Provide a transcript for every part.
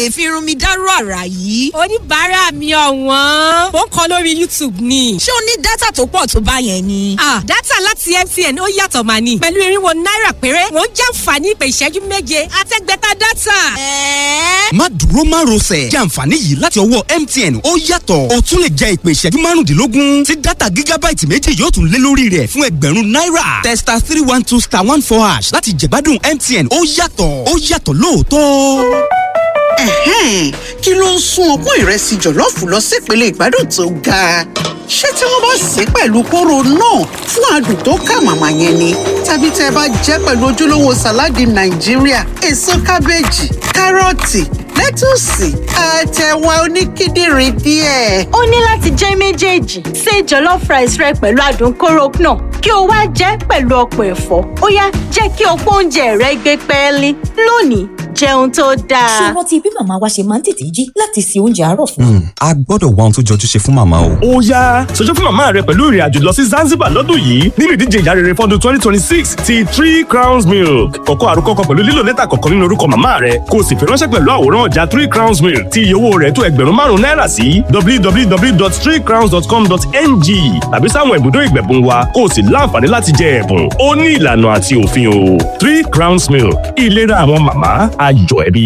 lè fi irun mi dárú àrà yìí. oníbàárà mi ọ̀wọ́n ó ń kọ lórí youtube ni. ṣé o ní dátà tó pọ̀ tó bá yẹn ni. ah dátà láti mtn ó yàtọ̀ mà ní. pẹ̀lú irinwó náírà péré wọ́n jàǹfààní ìpè ìṣẹ́jú méje àtẹ́gbẹ́ta dátà. ẹ̀ẹ́ má dúró má rọsẹ̀ jẹ́ àǹfààní yìí láti ọwọ́ mtn ó yàtọ̀ o tún lè jẹ ìpè ìṣẹ́jú márùndínlógún tí dátà gígábáìtì méjì yóò tún lé lórí rẹ̀ fún ẹgbẹ̀rún náírà testa three one two star one four hash láti jẹ̀gbádùn mtn ó yàtọ̀ ó yàtọ̀ lóòótọ́. Ẹ̀hẹ́n, kí ló ń sún ọpọ́n ìrẹsì jọ̀lọ́ọ̀fù lọ sípele ìgbádùn tó ga? ṣé tí wọ́n bá sè é pẹ̀lú kóró náà fún adùn tó kà màmá yẹn ni? tàbí tẹ́ ẹ bá jẹ́ pẹ̀lú ojúlówó sàláàdì nàìjíríà èso kábéèjì kárọ̀tì lẹ́tùsì àtẹ̀wà oníkíndìnrín díẹ̀. ó ní láti jẹ́ méjèèjì ṣe jollof rice rẹ pẹ̀lú adùn kóró náà kí o wá jẹ́ pẹ̀lú ọ̀pọ̀ ẹ̀fọ́ ó yá jẹ́ kí ọ̀pọ̀ oúnjẹ rẹ gbé pẹ́ẹ́lí lónìí jẹun tó ṣé dáa. o rántí bí màmá wa ṣe máa ń tètè jí láti se oúnjẹ àárọ̀ fún wa? a gbọ́dọ̀ wá ohun tó jọjú ṣe fún màmá o. ó yá ṣojú fún màmá rẹ pẹ̀lú ìrìn àjò lọ sí Zanzibar lọ́dún yìí nínú ìdíje ìyá rere fọ́dún twenty twenty six ti three crowns milk kọ̀kọ́ àrùkọ kan pẹ̀lú lílo lẹ́tà kọ̀ọ̀kan nínú orúkọ màmá rẹ kó o sì fi ránṣẹ́ pẹ̀lú àwòrán ọjà three crowns milk tí iye owó rẹ̀ tó ẹgbẹ̀rún márùn-ún náírà sí www.threecrowns.com.ng tàbí sáwọn ibùdó ìgbẹ̀bùn wa kó o sì láǹfààní láti jẹ ẹ̀bùn ó ní ìlànà àti òfin o three crowns milk ìlera àwọn màmá ayọ̀ ẹbí.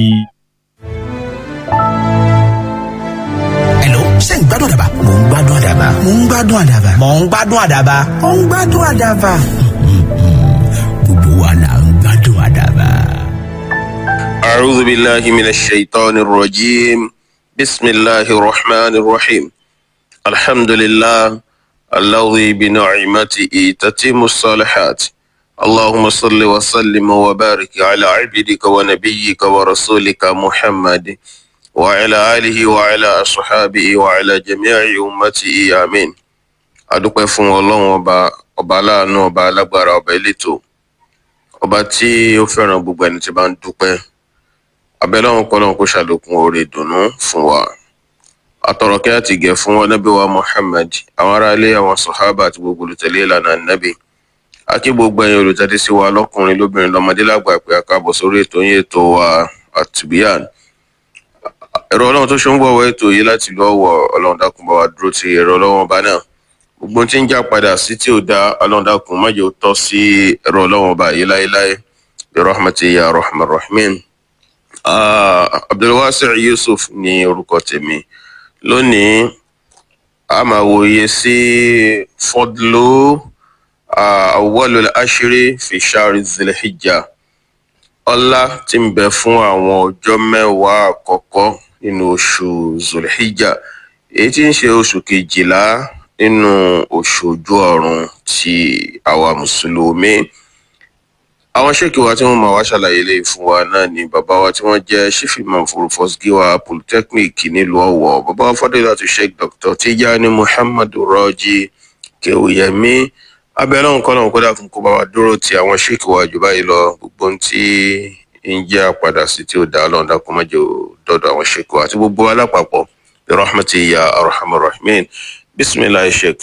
Hello, ṣé ń gbádùn àdàbà? Mò ń gbádùn àdàbà. Mò ń gbádùn àdàbà. Mò ń gbádùn àdàbà. Mò ń gbádùn àdàbà. Gbogbo wa là ń gbádùn àdàbà. أعوذ بالله من الشيطان الرجيم بسم الله الرحمن الرحيم الحمد لله الذي بنعمته تتم الصالحات اللهم صل وسلم وبارك على عبدك ونبيك ورسولك محمد وعلى آله وعلى أصحابه وعلى جميع أمته آمين adúpẹ́ fún ọlọ́run ọba ọba aláàánú ọba alágbára ọba elétò ọba tí ó fẹ́ràn gbogbo ẹni tí bá ń dúpẹ́ abẹ́lọ́run kọ́lọ́run kó ṣàlékún oore ìdùnnú fún wa àtọ̀rọ̀kẹ́ àti ìgẹ̀ fún ọnábì wa muhammed àwọn aráalé àwọn sọ̀hábà àti gbogbo olùtẹ̀lé ìlànà nábì àti gbogbo ẹ̀yin olùtẹ̀lé sí wa lọ́kùnrin lóbìnrin lọ́mọdé lágbà pé a káàbọ̀ sórí ètò yín ètò wa àtìbíyàn ẹ̀rọ ọlọ́run tó ṣe ń gbọ̀wọ́ ètò yìí láti lọ́ wọ̀ ọlọ́run dákun bá wa dúró ti ẹ̀rọ ọlọ́run ọba náà gbogbo ohun tí ń já padà sí tí ò da ọlọ́run dákun má jẹ́ ó tọ́ sí ẹ̀rọ ọlọ́run ọba yìí láéláé bi rahmati ya rahman rahim Ah, abdulwasi yusuf ní orúkọ tèmi lónìí a máa wòye sí fọdlú awwalul ashiri fi shari zilhijja ọlá tí ń bẹ fún àwọn ọjọ́ mẹ́wàá àkọ́kọ́ nínú oṣù zulhijja èyí tí ń ṣe oṣù kejìlá nínú oṣù ojú ọ̀run ti àwa mùsùlùmí àwọn ṣèkì wa tí wọn máa wá ṣàlàyé lè fún wa náà ni bàbá wa tí wọn jẹ ṣífìmọ fòròfọsígíwá polytechnic nílùú ọwọ bàbá wa fọdúnlá tó sheikh dr tijani muhammadu rọjí kewuyemi abẹ́rẹ́ òun kọ́ náà kó dàkún kó bá wa dúró ti àwọn ṣèkì wa jù báyìí lọ gbogbo ohun tí ń jẹ́ àpadà sí tí ó dá lọ́n dákun má jẹ́ ó dọ́dọ̀ àwọn ṣèkì wa àti gbogbo alápapọ̀ bí rahmatu ya arhamar rahimin bisimilahi sheikh.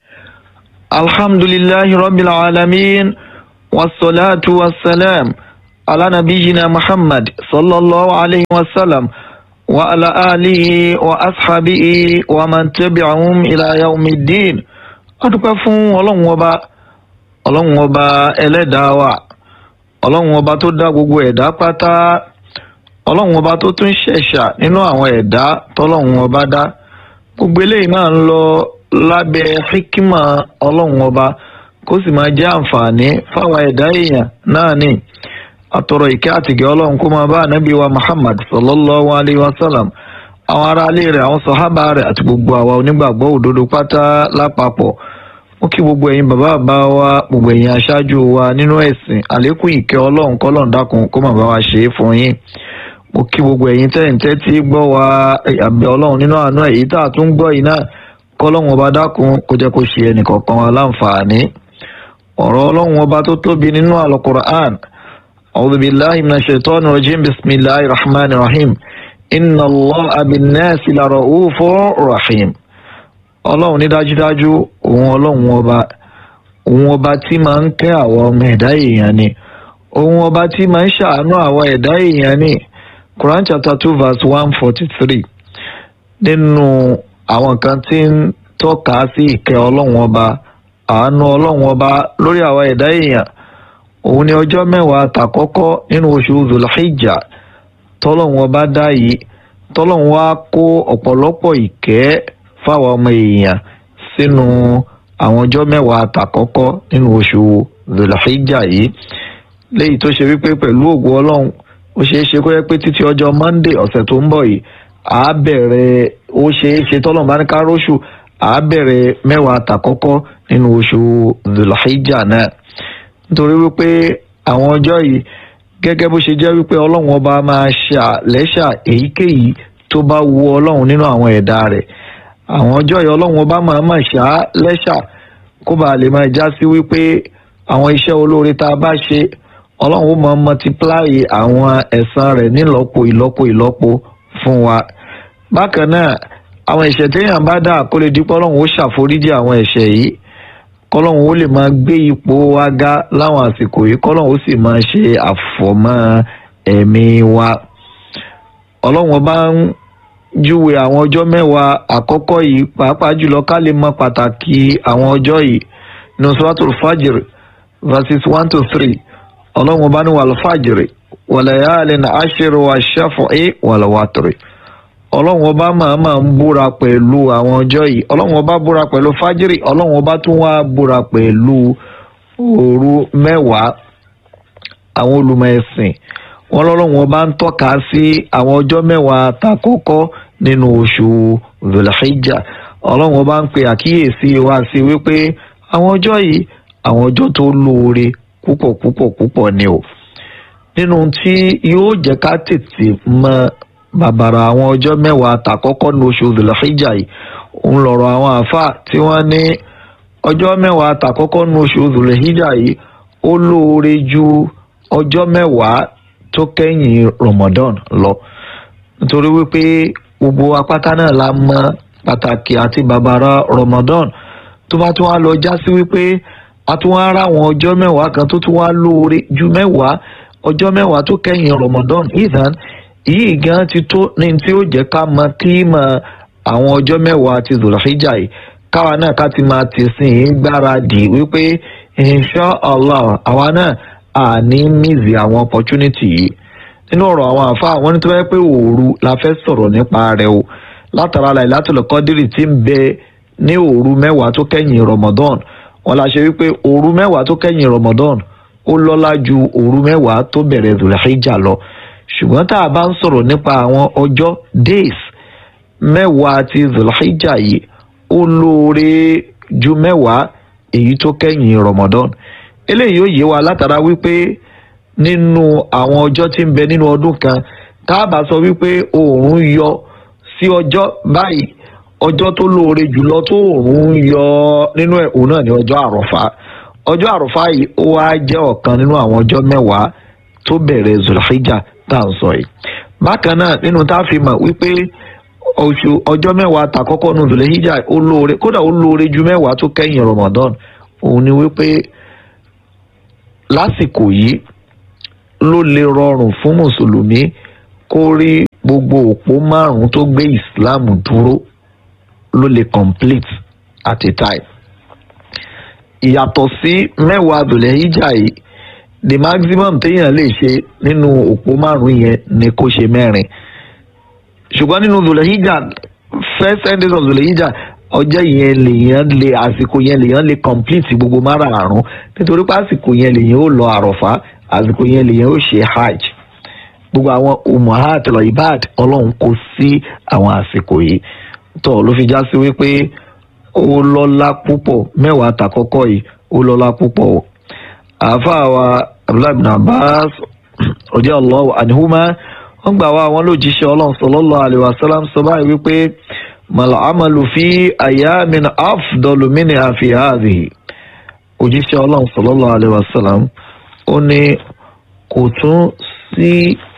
alhamdulillahi rabbil alamin. والصلاة والسلام على نبينا محمد صلى الله عليه وسلم وعلى آله وأصحابه ومن تبعهم إلى يوم الدين adúpẹ́ fún ọlọ́run ọba ọlọ́run ọba ẹlẹ́dàá wa ọlọ́run ọba tó dá gbogbo ẹ̀dá pátá ọlọ́run ọba tó tún ṣẹ̀ṣà nínú àwọn ẹ̀dá tọ́lọ́run ọba dá gbogbo eléyìí náà ń lọ lábẹ́ hikima ọlọ́run ọba kó sì máa jẹ́ àǹfààní fáwọn ẹ̀dá èèyàn náà ní àtọ̀rọ̀ ìkẹ́ àtìgẹ́ ọlọ́run kó máa bá ànábì wa muhammad sallallahu alayhi wa sallam àwọn aráalé rẹ̀ àwọn sọ̀hábà rẹ̀ àti gbogbo àwa onígbàgbọ́ òdodo pátá lápapọ̀ ó kí gbogbo ẹ̀yin bàbá bàbá wa gbogbo ẹ̀yin aṣáájú wa nínú ẹ̀sìn àlékún ìkẹ́ ọlọ́run kọ́lọ́run dákun kó máa bá wa ṣe é fún yín mo kí gbogbo ẹ̀yin tẹ́ǹtẹ́ tí gbọ́ wa àbẹ̀ ọlọ́run nínú àánú èyí tá a tún gbọ́ yìí náà kọ́lọ́run ọba dákun kó jẹ́ kó ṣe ẹnìkọ̀ọ̀kan wa láǹfààní ọ̀rọ̀ ọlọ́run ọba tó tóbi nínú alukur'an ọ̀dùbíláhi mina ṣètọ́nù rajim bisimilahi rahman rahim inna allah abinasi lara ufo rahim ọlọ́run ní dájúdájú òun ọlọ́run ọba òun ọba tí máa ń kẹ́ àwọn ọmọ ẹ̀dá èèyàn ni òun ọba tí máa ń ṣàánú àwọn ẹ̀dá èèyàn ni Quran chapter two verse one forty three nínú àwọn kan tí ń tọ́ka sí ìkẹ́ ọlọ́run ọba àánú ọlọ́run ọba lórí àwa ẹ̀dá èèyàn òun ni ọjọ́ mẹ́wàá tàkọ́kọ́ nínú oṣù zulhijja tọ́lọ́run ọba dá yìí tọ́lọ́run wá kó ọ̀pọ̀lọpọ̀ ìkẹ́ fáwọn ọmọ èèyàn sínú àwọn ọjọ́ mẹ́wàá tàkọ́kọ́ nínú oṣù zulhijja yìí léyìí tó ṣe wípé pẹ̀lú ògùn ọlọ́run ó ṣeé ṣe kó yẹ pé títí ọjọ́ monday ọ̀sẹ̀ tó ń bọ̀ yìí à á bẹ̀rẹ̀ ó ṣeé ṣe tọ́lọ́run bá ní ká róṣù à á bẹ̀rẹ̀ mẹ́wàá tàkọ́kọ́ nínú oṣù zulhijja náà nítorí wípé àwọn ọjọ́ yìí gẹ́gẹ́ bó ṣe jẹ́ wípé ọlọ́run ọba máa ṣà lẹ́ṣà èyíkéyìí tó bá wu ọlọ́run nínú àwọn ẹ̀dá rẹ̀ àwọn ọjọ́ yìí ọlọ́run ọba máa máa ṣà lẹ́ṣà kó bàa lè máa já sí wípé àwọn iṣẹ́ olóore tá a bá ṣe ọlọ́run ó máa multiply àwọn ẹ̀san rẹ̀ nílọ́po ìlọ́po ìlọ́po fún wa bákan náà àwọn ẹ̀ṣẹ̀ téèyàn bá dà kó lè dípọ́ ọlọ́run ó ṣàforíjì àwọn ẹ̀ṣẹ̀ yìí kọ́lọ́run ó lè máa gbé ipò wa ga láwọn àsìkò yìí kọ́lọ́run ó sì máa ṣe àfọ̀mọ́ ẹ̀mí wa ọlọ́run ọba ń júwe àwọn ọjọ́ mẹ́wàá àkọ́kọ́ yìí pàápàá jùlọ ká lè mọ pàtàkì àwọn ọjọ́ yìí ní suratul fajr verses one to three ọlọ́run ọba ní wal fajr walayalin ashri wash-shaf'i wal watri ọlọ́run ọba màmá ń búra pẹ̀lú àwọn ọjọ́ yìí ọlọ́run ọba búra pẹ̀lú fájírì ọlọ́run ọba tún wá búra pẹ̀lú òru mẹ́wàá àwọn olùmọ̀ ẹ̀sìn wọn lọ́lọ́run ọba ń tọ́ka sí àwọn ọjọ́ mẹ́wàá tàkọ́kọ́ nínú oṣù zulhijja ọlọ́run ọba ń pe àkíyèsí wa sí wípé àwọn ọjọ́ yìí àwọn ọjọ́ tó lóore púpọ̀ púpọ̀ púpọ̀ ni o nínú tí yóò jẹ́ ká tètè mọ bàbàrà àwọn ọjọ́ mẹ́wàá tàkọ́kọ́ ní oṣù zulhijja yìí òun lọ̀rọ̀ àwọn àáfàá tí wọ́n ní ọjọ́ mẹ́wàá tàkọ́kọ́ ní oṣù zulhijja yìí ó lóore ju ọjọ́ mẹ́wàá tó kẹ́yìn ramadan lọ nítorí wípé gbogbo apáta náà la mọ pàtàkì àti bàbàrà ramadan tó bá tún wá lọ já sí wípé a tún wá rá àwọn ọjọ́ mẹ́wàá kan tó tún wá lóore ju mẹ́wàá ọjọ́ mẹ́wàá tó kẹ́yìn ramadan ìdán yìí gan ti tó ní tí ó jẹ́ ká mọ kí mọ àwọn ọjọ́ mẹ́wàá ti zulhijja yìí káwa náà ká ti máa ti sìn ín gbáradì wípé insha allah àwa náà à ní mísì àwọn opportunity yìí nínú ọ̀rọ̀ àwọn àfa àwọn ní tó bá yẹ pé òru la fẹ́ sọ̀rọ̀ nípa rẹ̀ o látara Lailatul Qadri tí ń bẹ ní òru mẹ́wàá tó kẹ́yìn ramadan wọn la ṣe wípé òru mẹ́wàá tó kẹ́yìn ramadan ó lọ́lá ju òru mẹ́wàá tó bẹ̀rẹ̀ zulhijja lọ ṣùgbọ́n tá a bá ń sọ̀rọ̀ nípa àwọn ọjọ́ days mẹ́wàá ti zulhijja yìí ó lóore ju mẹ́wàá èyí tó kẹ́yìn ramadan eléyìí ó yé wa látara wípé nínú àwọn ọjọ́ tí ń bẹ nínú ọdún kan tá a bá sọ wípé oòrùn yọ sí ọjọ́ báyìí ọjọ́ tó lóore jùlọ tó oòrùn yọ nínú ẹ̀ òun náà ní ọjọ́ àròfá ọjọ́ àròfá yìí ó wá jẹ́ ọ̀kan nínú àwọn ọjọ́ mẹ́wàá tó bẹ̀rẹ̀ zulhijja tá à ń sọ yìí bákan náà nínú tá a fi mọ̀ wípé oṣù ọjọ́ mẹ́wàá tàkọ́kọ́ nínú zulhijja ó lóore kódà ó lóore ju mẹ́wàá tó kẹ́yìn ramadan òun ni wípé lásìkò yìí ló lè rọrùn fún mùsùlùmí kó rí gbogbo òpó márùn-ún tó gbé islam dúró ló lè complete at a time ìyàtọ̀ sí mẹ́wàá zulhijja yìí the maximum téèyàn lè ṣe nínú òpó márùn yẹn ni kó ṣe mẹ́rin ṣùgbọ́n nínú zulhijja first ten days of zulhijja ọjọ́ yẹn lèèyàn lè àsìkò yẹn lèèyàn lè complete gbogbo márààrún nítorí pé àsìkò yẹn lèèyàn ó lọ àròfá àsìkò yẹn lèèyàn ó ṣe hajj gbogbo àwọn umahat ibad ọlọ́run kò sí àwọn àsìkò yìí tó ló fi já sí wípé ó lọ́lá púpọ̀ mẹ́wàá tàkọ́kọ́ yìí ó lọ́lá púpọ̀ o àáfàá wa abdullahi bin abbas ọdí allahu anhuma wọn gbà wá àwọn lójíṣẹ́ ọlọ́run sallallahu alaihi wasallam sọ báyìí wípé màlá amalu fi ayamin afdalu minha fi hadhihi òjíṣẹ́ ọlọ́run sallallahu alaihi wasallam ó ní kò tún sí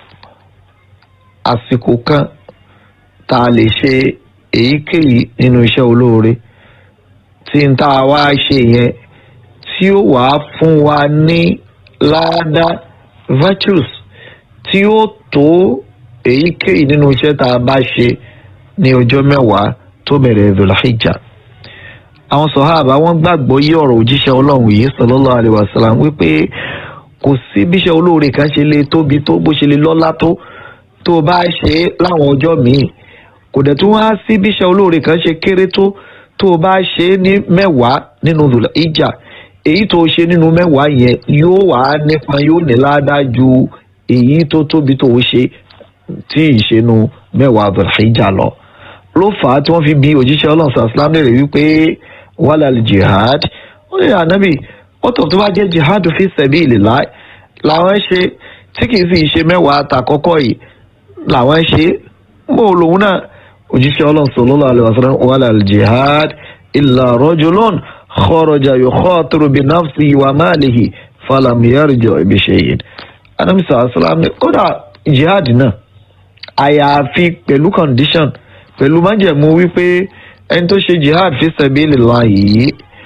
àsìkò kan tá a lè ṣe èyíkéyìí nínú iṣẹ́ olóore tí n tá a wá ṣe yẹn tí ó wàá fún wa ní láàdá virtues tí ó tó èyíkéyìí nínú iṣẹ́ tá a bá ṣe ní ọjọ́ mẹ́wàá tó bẹ̀rẹ̀ zulhijja àwọn sọ̀háàbà wọ́n gbàgbọ́ yí ọ̀rọ̀ òjíṣẹ́ ọlọ́run yìí sallallahu alaihi wasallam wípé kò sí bíṣẹ́ olóore kan ṣe lè tóbi tó bó ṣe lè lọ́lá tó tó o bá ṣe é láwọn ọjọ́ míì kò dẹ̀ tún wá sí bíṣẹ́ olóore kan ṣe kéré tó tó o bá ṣe é ní mẹ́wàá nínú zulhijja èyí tó o ṣe nínú mẹ́wàá yẹn yóò wá nípa yóò ní ládàá ju èyí tó tóbi tó o ṣe tí ìṣẹ́nu mẹ́wàá zulhijja lọ ló fà á tí wọ́n fi bi òjíṣẹ́ ọlọ́run sàlám lè rí wípé wàhálà jihad ó ní ànábì ọ̀tọ̀ tó bá jẹ́ jihad fi sabilillah làwọn ṣe tí kì í sì ṣe mẹ́wàá àtàkọ́kọ́ yìí làwọn ṣe mọ́ olóhùn náà òjíṣẹ́ ọlọ́run sallallahu alaihi wasallam wàhálà jihad illa rajulun kharaja yukhatiru bi nafsihi wa malihi falam yarji' bi shay'in ànábì sàlám kódà jihad náà àyàfi pẹ̀lú condition pẹ̀lú májẹ̀mú wípé ẹni tó ṣe jihad fi sabilillah yìí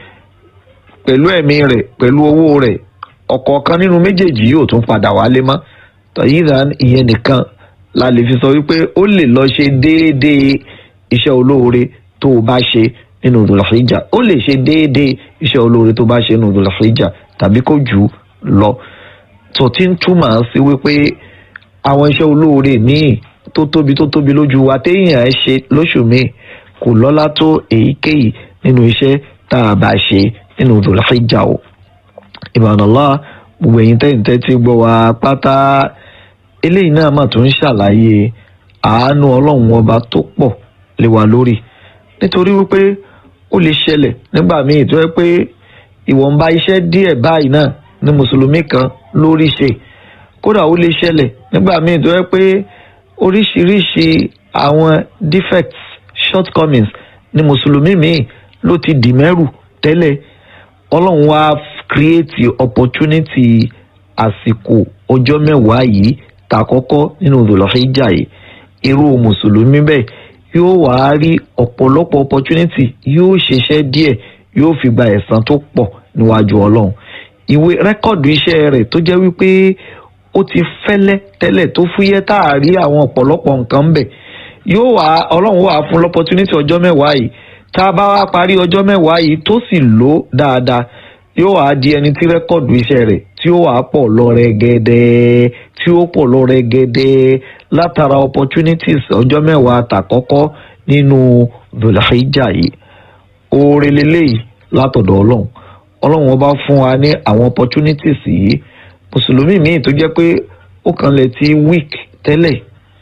pẹ̀lú ẹ̀mí rẹ̀ pẹ̀lú owó rẹ̀ ọ̀kọ̀ọ̀kan nínú méjèèjì yóò tún padà wálé mọ́ tọ̀yìnrán ìyẹn nìkan la lè fi sọ wípé ó lè lọ ṣe déédéé iṣẹ́ olóore tó o bá ṣe nínú Dhul-Hijjah ó lè ṣe déédéé iṣẹ́ olóore tó o bá ṣe nínú Dhul-Hijjah tàbí kó jù ú lọ tó ti ń túmọ̀ sí wípé àwọn iṣẹ́ olóore míì tó tóbi tó tóbi lójú wa téèyàn ẹ ṣe lóṣù míì kò lọ́lá tó èyíkéyìí nínú iṣẹ́ tá a bá ṣe nínú Dhul-Hijjah o ìbànúlá gbogbo ẹ̀yin tẹ́yìntẹ́ tí gbọ́ wa pátá eléyìí náà mà tún ń ṣàlàyé àánú ọlọ́run ọba tó pọ̀ lé wa lórí nítorí wípé ó lè ṣẹlẹ̀ nígbà míì tó yẹ pé ìwọ̀nba iṣẹ́ díẹ̀ báyìí náà ní mùsùlùmí kan lórí ṣe kódà ó lè ṣẹlẹ̀ nígbà míì tó yẹ pé oríṣiríṣi àwọn defects shortcomings ní mùsùlùmí míì ló ti dì mẹ́rù tẹ́lẹ̀ ọlọ́run wá create opportunity àsìkò ọjọ́ mẹ́wàá yìí tàkọ́kọ́ nínú Dhul-Hijjah yìí irú mùsùlùmí bẹ́ẹ̀ yóò wá rí ọ̀pọ̀lọpọ̀ opportunity yóò ṣiṣẹ́ díẹ̀ yóò fi gba ẹ̀san tó pọ̀ níwájú ọlọ́run ìwé rẹ́kọ̀dù iṣẹ́ rẹ̀ tó jẹ́ wípé ó ti fẹ́lẹ́ tẹ́lẹ̀ tó fúyẹ́ tá a rí àwọn ọ̀pọ̀lọpọ̀ nǹkan bẹ̀ yóò wá ọlọ́run wà fún l'opportunity ọjọ́ mẹ́wàá yìí tá a bá wá parí ọjọ́ mẹ́wàá yìí tó sì lò ó dáadáa yóò wá di ẹni tí rẹ́kọ̀dù iṣẹ́ rẹ̀ tí ó wà pọ̀ lọ rẹ́gẹ́dẹ́ tí ó pọ̀ lọ rẹ́gẹ́dẹ́ látara opportunities ọjọ́ mẹ́wàá tàkọ́kọ́ nínú Dhul-Hijjah yìí oore leléyìí látọ̀dọ̀ ọlọ́run ọlọ́run ọba fún wa ní àwọn opportunities yìí mùsùlùmí míì tó jẹ́ pé ó kàn lè ti weak tẹ́lẹ̀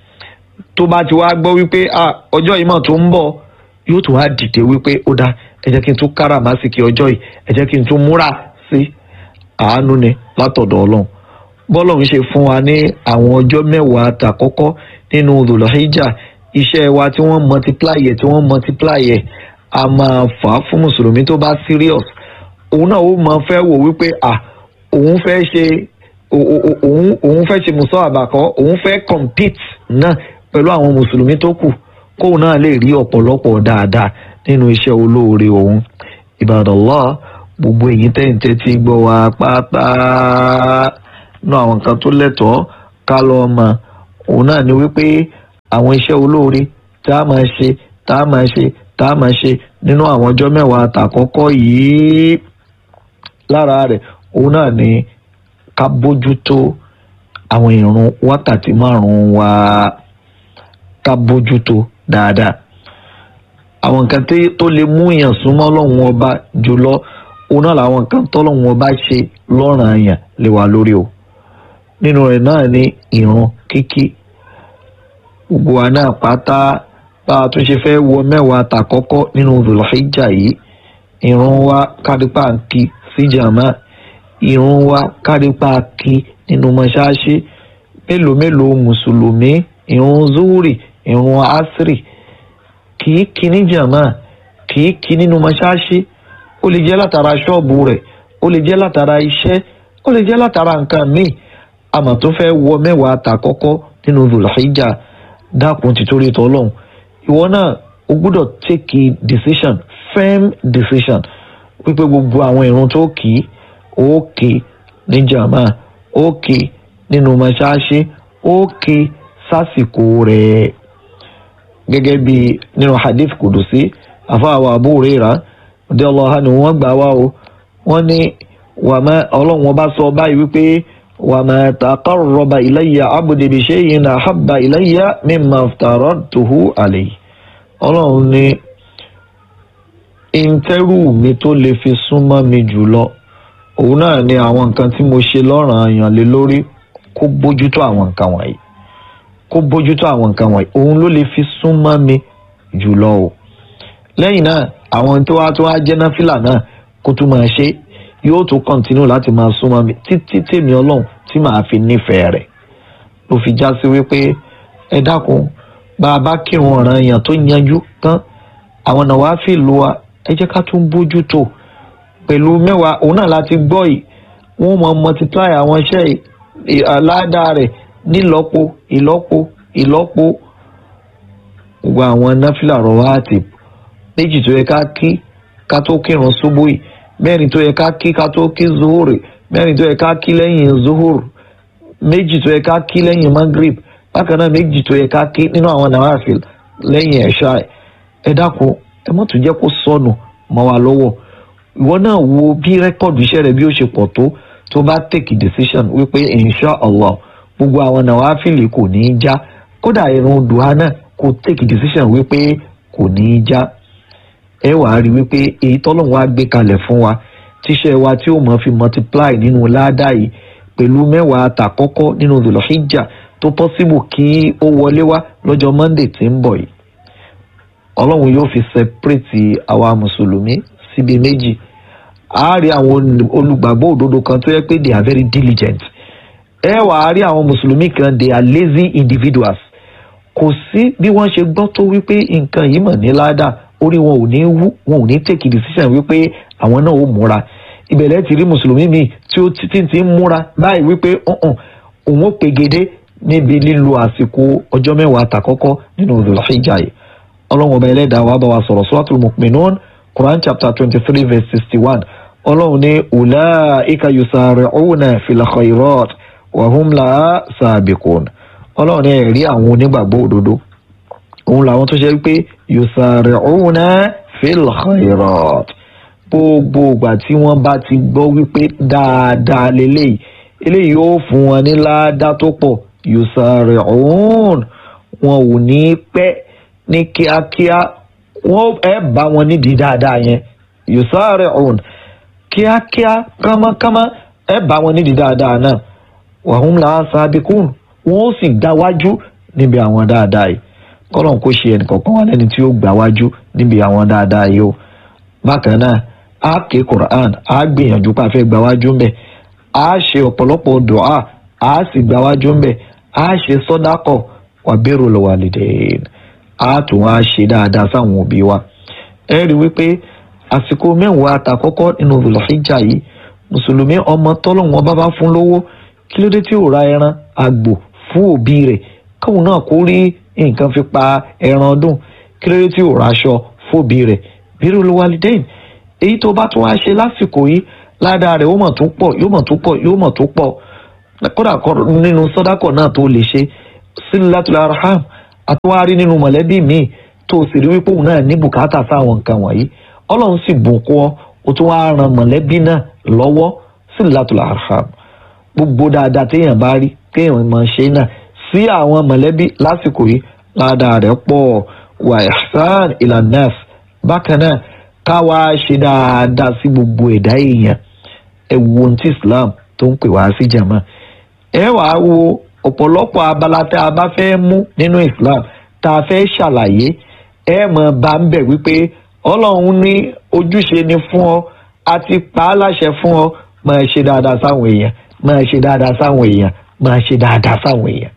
tó bá ti wá gbọ́ wípé ọjọ́ yìí mọ̀ tó ń bọ̀ yóò tún wá dìde wípé ó dáa ẹ jẹ́ kí n tún káràmásìkì ọjọ́ yìí ẹ jẹ́ kí n tún múra sí àánú ni látọ̀dọ̀ ọlọ́run bọ́lọ́run ṣe fún wa ní àwọn ọjọ́ mẹ́wàá tàkọ́kọ́ nínú Dhul-Hijjah iṣẹ́ wa tí wọ́n multiply ẹ̀ tí wọ́n multiply ẹ̀ a máa fà á fún mùsùlùmí tó bá serious òun náà ó máa fẹ́ wò wípé à òun fẹ́ ṣe òun òun fẹ́ ṣe mùsọ̀ àbàkọ́ òun fẹ́ compete náà pẹ̀lú àwọn mùsùlùmí tó kù kóun náà lè rí ọ̀pọ̀lọpọ̀ dáadáa nínú iṣẹ́ olóore òun Ibadallah gbogbo èyí tẹ́ǹtẹ́ tí gbọ́ wa pátá nú àwọn nǹkan tó lẹ́tọ̀ọ́ ká lọ mọ̀ òun náà ni wípé àwọn iṣẹ́ olóore tá a máa ṣe tá a máa ṣe tá a máa ṣe nínú àwọn ọjọ́ mẹ́wàá àtàkọ́kọ́ yìí lára rẹ̀ òun náà ni ká bójútó àwọn ìrun wákàtí márùn-ún wa ká bójútó dáadáa àwọn nǹkan tó lè mú èèyàn súnmọ́ Ọlọ́run ọba jùlọ òun náà làwọn nǹkan tọ́lọ́run ọba ṣe lọ́ràn àyàn lè wà lórí o nínú rẹ̀ náà ni ìrun kíkí gbogbo wa náà pátá bá a tún ṣe fẹ́ wọ mẹ́wàá tàkọ́kọ́ nínú Dhul-Hijjah yìí ìrun wa kárípà ń kí sí jàmá ìrun wa kárípà kí nínú mọ́ṣáláṣí mélòó mélòó mùsùlùmí ìrun zuhuri ìrun asiri kìí kí ní jàmá kìí kí nínú mọ́ṣáláṣí ó lè jẹ́ látara ṣọ́ọ̀bù rẹ̀ ó lè jẹ́ látara iṣẹ́ ó lè jẹ́ látara nǹkan míì àmọ́ tó fẹ́ wọ mẹ́wàá tàkọ́kọ́ nínú Dhul-Hijjah dákun títorí tọ́lọ́hún ìwọ náà o gbúdọ̀ take a decision firm decision wípé gbogbo àwọn ìrun tó kì í ó kì í ní jàmá ó kì í nínú mọ́ṣáláṣí ó kì í sásìkò rẹ̀ gẹ́gẹ́ bí nínú hadith kudusi àfáàwọ̀ Abu Hurairah radiyallahu anhu wọ́n gbà wá o wọ́n ní wàmẹ́ ọlọ́run ọba sọ báyìí wípé wàmẹ́ taqarraba ilayya abdi bi shay'in ahabba ilayya mimma aftaradtuhu alayhi ọlọ́run ní ìǹtẹ́rù mi tó lè fi súnmọ́ mi jùlọ òun náà ni àwọn nǹkan tí mo ṣe lọ́ranyàn lé lórí kó bójútó àwọn nǹkan wọ̀nyí kó bójútó àwọn nǹkan wọ̀nyí òun ló lè fi súnmọ́ mi jùlọ o lẹ́yìn náà àwọn tó wá tó wá jẹ́ náfìlà náà kó tún máa ṣe yóò tún kọ́ntínú láti máa súnmọ́ mi títí tèmi ọlọ́run tí màá fi nífẹ̀ẹ́ rẹ̀ ló fi já sí wípé ẹ dákun bá a bá kírun ọ̀ràn èèyàn tó yanjú tán àwọn náà wàá fi lu wa ẹ jẹ́ ká tún bójú tó pẹ̀lú mẹ́wàá òun náà láti gbọ́ yìí wọ́n mọ multiply àwọn iṣẹ́ aládàá rẹ̀ nílọ́po ìlọ́po ìlọ́po gbogbo àwọn náfìlà rọwáàtì méjì tó yẹ ká kí ká tó kírun ṣubú yìí mẹ́rin tó yẹ ká kí ká tó kí zuhuri mẹ́rin tó yẹ ká kí lẹ́yìn zuhur méjì tó yẹ ká kí lẹ́yìn magrib bákan náà méjì tó yẹ ká kí nínú àwọn nawafil lẹ́yìn ẹ̀ṣá ẹ dákun ẹ mọ́tò jẹ́ kó sọnù mọ́ wa lọ́wọ́ ìwọ náà wo bí rẹ́kọ̀dù iṣẹ́ rẹ bí ó ṣe pọ̀ tó tó bá take decision wípé insha allah gbogbo àwọn nawafil kò ní í já kódà irun dùhà náà kò take decision wípé kò ní í já ẹ wàá rí wípé èyí tọ́lọ́run wá gbé kalẹ̀ fún wa tíṣẹ́ wa tí ó mọ̀ fi multiply nínú ládàá yìí pẹ̀lú mẹ́wàá àtàkọ́kọ́ nínú zulhijjah tó possible kí ó wọlé wá lọ́jọ́ monday tí ń bọ̀ yìí ọlọ́run yóò fi separate àwa mùsùlùmí síbi méjì a rí àwọn olùgbàgbọ́ òdodo kan tó yẹ pé they are very diligent ẹ wàá rí àwọn mùsùlùmí kan they are lazy individuals kò sí bí wọ́n ṣe gbọ́ tó wípé nǹkan yìí mọ̀ ní ládàá orí wọn ò ní wú wọn ò ní take decision wípé àwọn náà ó múra ìbẹ̀lẹ̀ ti rí mùsùlùmí mi tí ó ti ti ń múra báyìí wípé òun ó pegedé níbi lílo àsìkò ọjọ́ mẹ́wàá àtàkọ́kọ́ nínú Dhul-Hijjah yìí ọlọ́run ọba ẹlẹ́dàá wa bá wa sọ̀rọ̀ Suratul Mu'minun Quran chapter twenty three verse sixty one ọlọ́run ní ulaika yusari'una fil khairat wa hum laha sabiqun ọlọ́run ní ẹ̀rí àwọn onígbàgbọ́ òdodo òun làwọn tó ṣe wípé yusari'una fil khairat gbogbo ìgbà tí wọ́n bá ti gbọ́ wípé dáadáa lélẹ́yìí eléyìí yóò fún wọn ní ládàá tó pọ̀ yusari'un wọn ò ní pẹ́ ní kíákíá wọ́n ẹ bá wọn nídìí dáadáa yẹn yusari'un kíákíá kámákámá ẹ bá wọn nídìí dáadáa náà wa hum laha sabiqun wọ́n ó sì gbáwájú níbi àwọn dáadáa yìí kọ́lọ́n kó ṣe ẹnìkọ̀ọ̀kan wà lẹ́ni tí ó gbáwájú níbi àwọn dáadáa yìí o bákan náà a ké Quran a gbìyànjú pé a fẹ́ gbáwájú ń bẹ̀ a ṣe ọ̀pọ̀lọpọ̀ dùá a sì gbáwájú ń bẹ̀ a ṣe sọ́dákọ̀ wà bẹ́rù lọ́wọ́lìdẹ́yìn a tún wá ṣe dáadáa sáwọn òbí wa ẹ rí wípé àsìkò mẹ́wàá àtàkọ́kọ́ nínú Dhul-Hijjah yìí mùsùlùmí ọmọ tọ́lọ́wọ́n bá bá fún lówó kí ló dé tí ò ra ẹran àgbò fún òbí rẹ̀ káwọn náà kó rí nǹkan fi pa ẹran ọdún kí ló dé tí ò ra aṣọ fún òbí rẹ̀ bẹ́rù lọ́wọ́lìdẹ́yìn èyí tó bá tún wá ṣe lásìkò yìí ládàá rẹ̀ ó mọ̀ tó pọ̀ yóò mọ̀ tó pọ̀ yóò mọ̀ tó pọ̀ kódà nínú sọ́dákọ̀ náà tó lè ṣe sílátùlá arham àtúwárí nínú mọ̀lẹ́bí míì tó sì rí wípé òun náà ní bùkátà sáwọn nǹkan wọ̀nyí ọlọ́run sì bùkún ọ ó tún wáá ran mọ̀lẹ́bí náà lọ́wọ́ sílátùlá arham gbogbo dáadáa téèyàn bá rí téèyàn máa ṣe náà sí àwọn mọ̀lẹ́bí lásìkò yìí ládàá rẹ̀ pọ̀ wà ihsan ilanas bákan náà káwa ṣe dáadáa sí gbogbo ẹ̀dá èèyàn ẹ wo ohun tí Islam tó ń pè wá sí jàmá ẹ wàá wo ọ̀pọ̀lọpọ̀ abala tá a bá fẹ́ mú nínú Islam tá a fẹ́ ṣàlàyé ẹ mọ̀ bá ń bẹ̀ wípé Ọlọ́run ní ojúṣe ni fún ọ àti pa á láṣẹ fún ọ máa ṣe dáadáa sáwọn èèyàn máa ṣe dáadáa sáwọn èèyàn máa ṣe dáadáa sáwọn èèyàn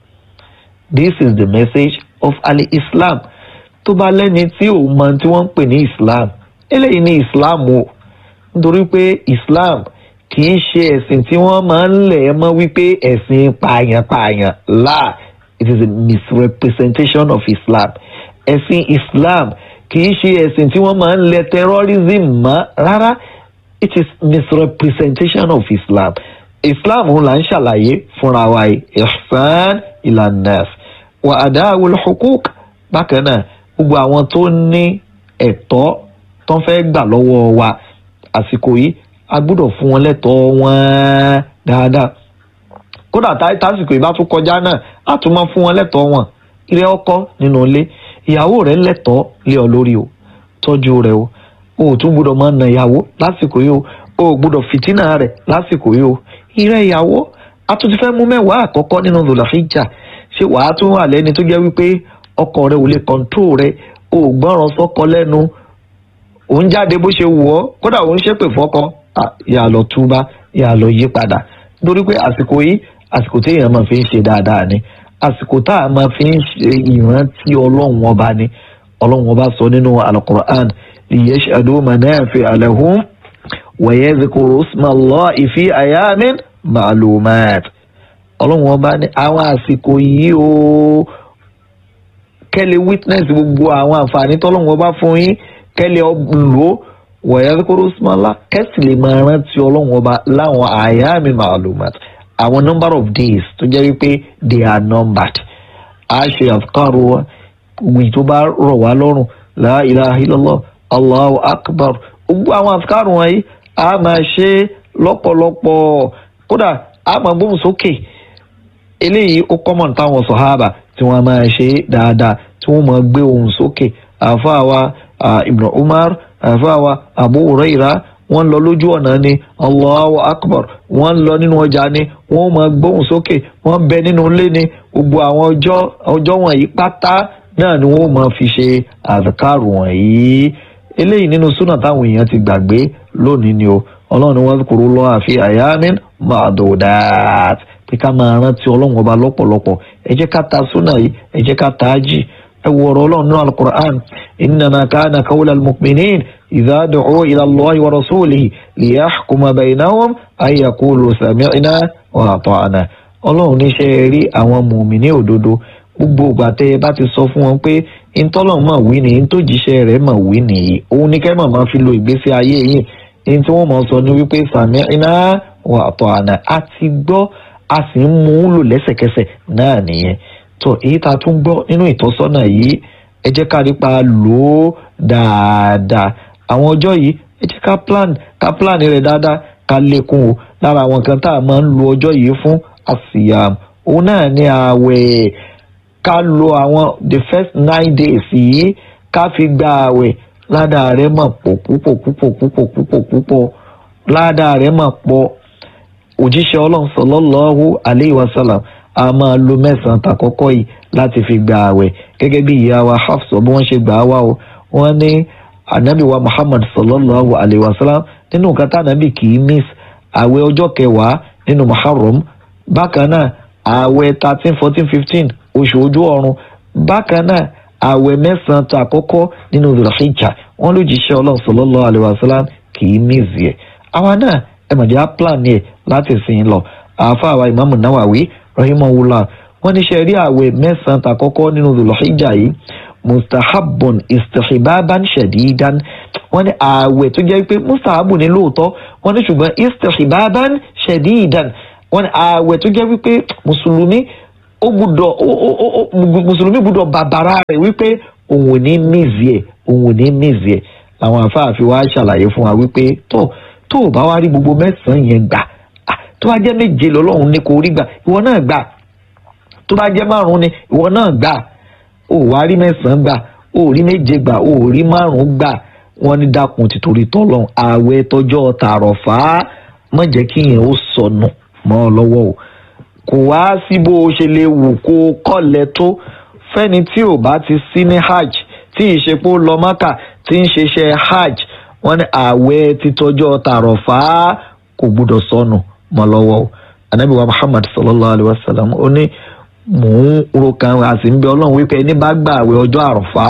this is the message of ali Islam tó bá lẹ́ni tí ò mọ tí wọ́n ń pè ní Islam eléyìí ní Islam o nítorí pé Islam kì í ṣe ẹ̀sìn tí wọ́n máa ń lẹ̀ mọ́ wípé ẹ̀sìn pààyàn-pààyàn láà it is a misrepresentation of Islam ẹ̀sìn Islam kì í ṣe ẹ̀sìn tí wọ́n máa ń lẹ̀ terrorism mọ́ rárá it is misrepresentation of Islam Islam ń là ń ṣàlàyé fúnra wa yìí ihsan ilanas wà àdáwò hukuk bákan náà gbogbo àwọn tó ní ẹ̀tọ́ tó ń fẹ́ gbà lọ́wọ́ wa àsìkò yìí a gbọ́dọ̀ fún wọn lẹ́tọ̀ọ́ wọn dáadáa kódà tá- tásìkò yìí bá tún kọjá náà a tún máa fún wọn lẹ́tọ̀ọ́ wọn ilé ọkọ nínú ilé ìyàwó rẹ̀ lẹ́tọ̀ọ́ lé ọ lórí o tọ́jú rẹ̀ o o ò tún gbọ́dọ̀ máa na ìyàwó lásìkò yìí o o ò gbọ́dọ̀ fìtínà rẹ̀ lásìkò yìí o ìrẹ́ ìyàwó a tún ti fẹ́ mú mẹ́wàá àkọ́kọ́ nínú zòlàfíjà ṣé wàá tún wà lẹ́ni tó jẹ́ wípé ọkọ rẹ̀ ò lè kọ́ńtró rẹ̀ o ò gbọ́ràn sọ́kọ lẹ́nu òun jáde bó ṣe wù ọ́ kódà òun ṣépè fọ́kọ ah, yà lọ túbá yà lọ yí padà nítorí pé àsìkò yìí àsìkò tí èèyàn máa fi ń ṣe dáadáa ni àsìkò tá a máa fi ń ṣe ìrántí ọlọ́run ọba ni ọlọ́run ọba sọ nínú alukur'an liyashhadu manafi'a lahum wa yadhkuru isma Allahi fi ayamin ma'lumat ọlọ́run ọba ní àwọn àsìkò yìí o kẹ́lẹ̀ witness gbogbo àwọn àǹfààní tọ́lọ́run ọba fún yín kẹ́lẹ̀ lò ó wọ̀nyẹ́ kóró sumala kẹ́sì lè máa rántí ọlọ́run ọba láwọn àyàmì ma'lumat àwọn number of days tó jẹ́ wípé they are numbered a ṣe àfikàrò wa wì tó bá rọ̀ wá lọ́rùn la ilaha illallah allahu akbar gbogbo àwọn àfikàrò wọ̀nyí a máa ṣe lọ́pọ̀lọpọ̀ kódà a máa gbóhùn sókè eléyìí ó kọ́mọ̀ táwọn sọ̀hábà tí wọ́n máa ṣe dáadáa tí wọ́n máa gbé ohùn sókè àfáàwa ibn umar àfáàwa abu huraira wọ́n lọ lójú ọ̀nà ni allahu akbar wọ́n lọ nínú ọjà ni wọ́n máa gbóhùn sókè wọ́n bẹ nínú ilé ni gbogbo àwọn ọjọ́ ọjọ́ wọ̀nyí pátá náà ni wọ́n máa fi ṣe àzàkárù wọ̀nyí eléyìí nínú súnà táwọn èèyàn ti gbàgbé lónìí ni o ọlọ́run ni wọ́n kúrò lọ́wọ́ àfi àyàmín ma'dudat pé ká máa rántí ọlọ́run ọba lọ́pọ̀lọpọ̀ ẹ jẹ́ ká ta súnà yìí ẹ jẹ́ ká ta á jì ẹ wọ ọ̀rọ̀ ọlọ́run nínú alukur'an innama kana qawla al-mu'minin idha du'u ila Allahi wa rasulihi liyahkuma baynahum an yaqulu sami'na wa ata'na ọlọ́run níṣẹ́ rí àwọn mùmíní òdodo gbogbo ìgbà tẹ́ ẹ bá ti sọ fún wọn pé ntọ́lọ̀ mọ̀ wí nìyí ntójíṣẹ́ rẹ̀ mọ̀ wí nìyí òun ní kẹ́ mọ̀ máa fi lo ìgbésí ayé yìí ní tí wọ́n mọ̀ sọ ní wípé sami'na wa ata'na a ti gbọ́ a sì ń mú un lò lẹ́sẹ̀kẹsẹ̀ náà nìyẹn tó èyí tá a tún gbọ́ nínú ìtọ́sọ́nà yìí ẹ jẹ́ ká rí pa lò ó dáadáa àwọn ọjọ́ yìí ẹ jẹ́ ká plan ká plan rẹ̀ dáadáa ká lékún o lára àwọn kan tá a máa ń lo ọjọ́ yìí fún àsìyàm òun náà ní ààwẹ̀ ká lo àwọn the first nine days yìí ká fi gba ààwẹ̀ ládàá rẹ̀ mọ̀ pọ̀ púpọ̀ púpọ̀ púpọ̀ púpọ̀ púpọ̀ ládàá rẹ̀ mọ̀ pọ̀ òjíṣẹ́ ọlọ́run sọlọ́lọ́hu aleyhi wasalam a máa lo mẹ́sàn-án tàkọ́kọ́ yìí láti fi gba ààwẹ̀ gẹ́gẹ́ bí ìyá wa hafsọ bí wọ́n ṣe gbà á wá o wọ́n ní anabi wa muhammad sọlọ́lọ́hu aleyhi wasalam nínú nǹkan tá anabi kì í miss ààwẹ̀ ọjọ́ kẹwàá nínú muharram bákan náà ààwẹ̀ thirteen fourteen fifteen oṣù ojú ọ̀run bákan náà ààwẹ̀ mẹ́sàn-án tàkọ́kọ́ nínú zulhijja wọ́n lójíṣẹ́ ọlọ́run sọlọ́lọ́hu aleyhi wasalam kì í miss yẹ àwa náà ẹ mọ̀ jẹ́ á plan yẹ láti sìn lọ àáfàá ìmáàmù Nawawi rahimahullah wọ́n ní ṣe rí àwẹ̀ mẹ́sàn-án tàkọ́kọ́ nínú zulhijja yìí mustahabun istihbaban shadidan wọ́n ní àwẹ̀ tó jẹ́ pé mustahabun ní lóòótọ́ wọ́n ní ṣùgbọ́n istihbaban shadidan wọ́n ní àwẹ̀ tó jẹ́ wípé mùsùlùmí ó gbúdọ̀ mùsùlùmí gbúdọ̀ bàbàrà rẹ̀ wípé òun ò ní mìzì ẹ̀ òun ò ní mìzì ẹ̀ àwọn àfáà fi wá ṣàlàyé fún wa wípé tó tó o bá wá rí gbogbo mẹ́sàn-án yẹn gbà tó bá jẹ́ méje lọ́lọ́run ní kò rí gbà ìwọ náà gbà tó bá jẹ́ márùn-ún ni ìwọ náà gbà ó wá rí mẹ́sàn-án gbà ó rí méje gbà ó rí márùn-ún gbà wọ́n ní dákun tìtorí tọ́lọ́run ààwẹ̀ tọjọ́ tààrọ̀ fà á má jẹ́ kí yẹn ó sọnù mọ́ ọ lọ́wọ́ o kò wá sí bó o ṣe lè wù kó o kọ́lẹ̀ tó fẹ́ni tí ò bá ti sí ní hajj tí ìṣepò lọ mọ́kà tí ń ṣiṣẹ́ hajj wọ́n ní ààwẹ̀ títọ́jọ́ tààrọ̀ fà á kò gbúdọ̀ sọnù mọ́ lọ́wọ́ o anabi wa muhammad sallallahu alayhi wa sallam ó ní mò ń ro kan àti ń bẹ ọlọ́run wípé ẹni bá gbà àwẹ̀ ọjọ́ àròfá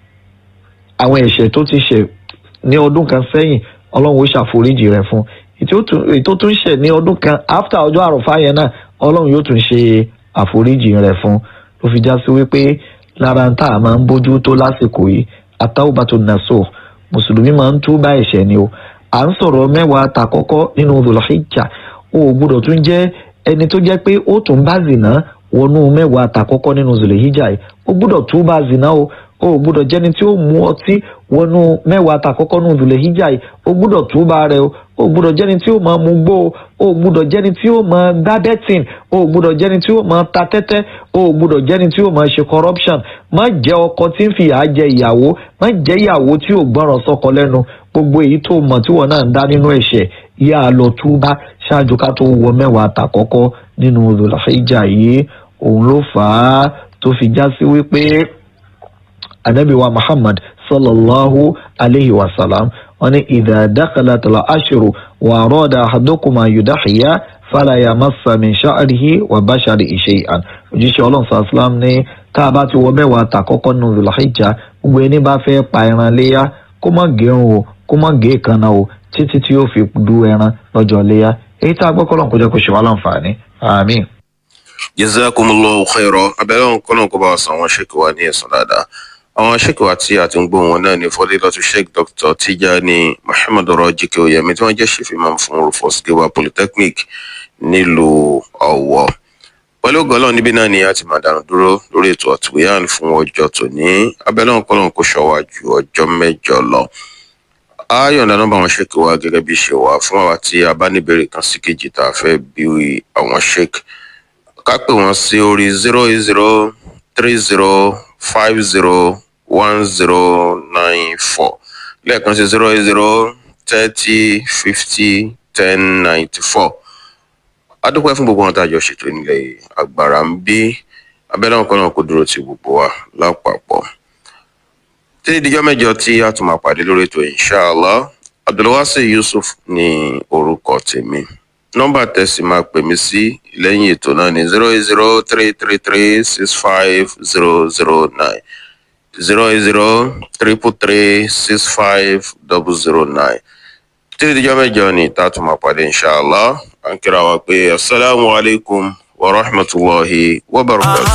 àwọn ẹ̀ṣẹ̀ tó ti ṣẹ̀ ní ọdún kan sẹ́yìn ọlọ́run ó ṣàforíjì rẹ̀ fún ètò tó ń ṣẹ̀ ní ọdún kan after ọjọ́ àròfá yẹn náà ọlọ́run yóò tún ṣe àforíjì rẹ̀ fún ló fi já sí wípé lára ń tà máa ń bójú tó lásìkò yìí at-tawbatu nasuh mùsùlùmí máa ń túbà ẹ̀ṣẹ̀ ni o à ń sọ̀rọ̀ mẹ́wàá tàkọ́kọ́ nínú zulhijja o ò gbúdọ̀ tún jẹ́ ẹni tó jẹ́ pé ó tún bá zìnà wọnú mẹ́wàá àtàkọ́kọ́ nínú zulehijja yìí ó gbúdọ̀ túbà zina o ó gbúdọ̀ jẹ́ni tí ó mú ọtí wọnú mẹ́wàá àtàkọ́kọ́ nínú zulehijja yìí ó gbúdọ̀ túbà rẹ o ó gbúdọ̀ jẹ́ni tí ó máa mú gbó o ó gbúdọ̀ jẹ́ni tí ó máa gbá bẹ́tìn ó gbúdọ̀ jẹ́ni tí ó máa ta tẹ́tẹ́ ó gbúdọ̀ jẹ́ni tí ó máa ṣe corruption má jẹ́ ọkọ tí ń fìyà jẹ ìyàwó má jẹ́ ìyàwó tí ò gbọ́ràn sọ́kọ lẹ́nu gbogbo èyí tó mọ̀ tí wọ́n náà ń dá nínú ẹ̀ṣẹ̀ yá a lọ túbá ṣáájú ká tó wọ mẹ́wàá àtàkọ́kọ́ nínú zulahijja yìí òun ló fà á tó fi já sí wípé anabi wa muhammad sallallahu alayhi wa sallam wọn ní idha dakhalat al-ashru wa arada ahadukum yudahiya fala yamassa min sha'rihi wa basharihi shay'an òjíṣẹ́ ọlọ́run sàlám ní tá a bá ti wọ mẹ́wàá àtàkọ́kọ́ nínú zulahijja gbogbo ẹni bá fẹ́ pa ẹran léyà kó má gẹrun o kó má gé ìkànnà o títí tí yóò fi du ẹran lọ́jọ́ léyà èyí tá a gbọ́ kọ́lọ́n kó jẹ́ kó ṣe wá láǹfààní àmín. jazakumullahu khairan abẹ́rẹ́ òun kọ́nà kó bá wa san àwọn ṣèkì wa ní ẹ̀sán dáadáa àwọn ṣèkì wa tí a ti ń gbọ́ wọn náà ní fọdílọ́tù sheikh dr tijani muhammed rọ́jíkẹ́ oyèmí tí wọ́n jẹ́ ṣèfimọ́ fún rufus giwa polytechnic nílùú ọ̀wọ́ pẹ̀lú gọ́lọ́ níbí náà ni a ti máa dànù dúró lórí ètò àtúnyàn fún ọjọ́ tòní abẹ́lẹ́ òun kọ́nà kó ṣọwá ju ọjọ́ mẹ́jọ lọ a yọ̀ǹda nọ́mbà àwọn ṣèkì wa gẹ́gẹ́ bí ṣe wà fún àwa tí a bá níbèrè kan sí kejì tá a fẹ́ bí àwọn ṣèkì ká pè wọ́n sí orí zero eight zero three zero five zero one zero nine four lẹ́ẹ̀kan sí zero eight zero thirty fifty ten ninety four adúpẹ́ fún gbogbo wọn tá a jọ ṣètò nílẹ̀ agbára ń bí abẹ́lẹ́ ọ̀kan náà kò dúró ti gbogbo wa lápapọ̀ títí dijọ́ mẹ́jọ tí a tún máa pàdé lórí ètò inshallah abdulwasi yusuf ní orúkọ tèmi nọ́mbà tẹ̀sí máa pè mí sí lẹ́yìn ètò náà ní zero eight zero three three three six five zero zero nine zero eight zero triple three six five double zero nine títí dijọ́ mẹ́jọ ní tá a tún máa pàdé inshallah à ń kíra wa pé asalaamualeykum wa rahmatulahi wa barakatuh.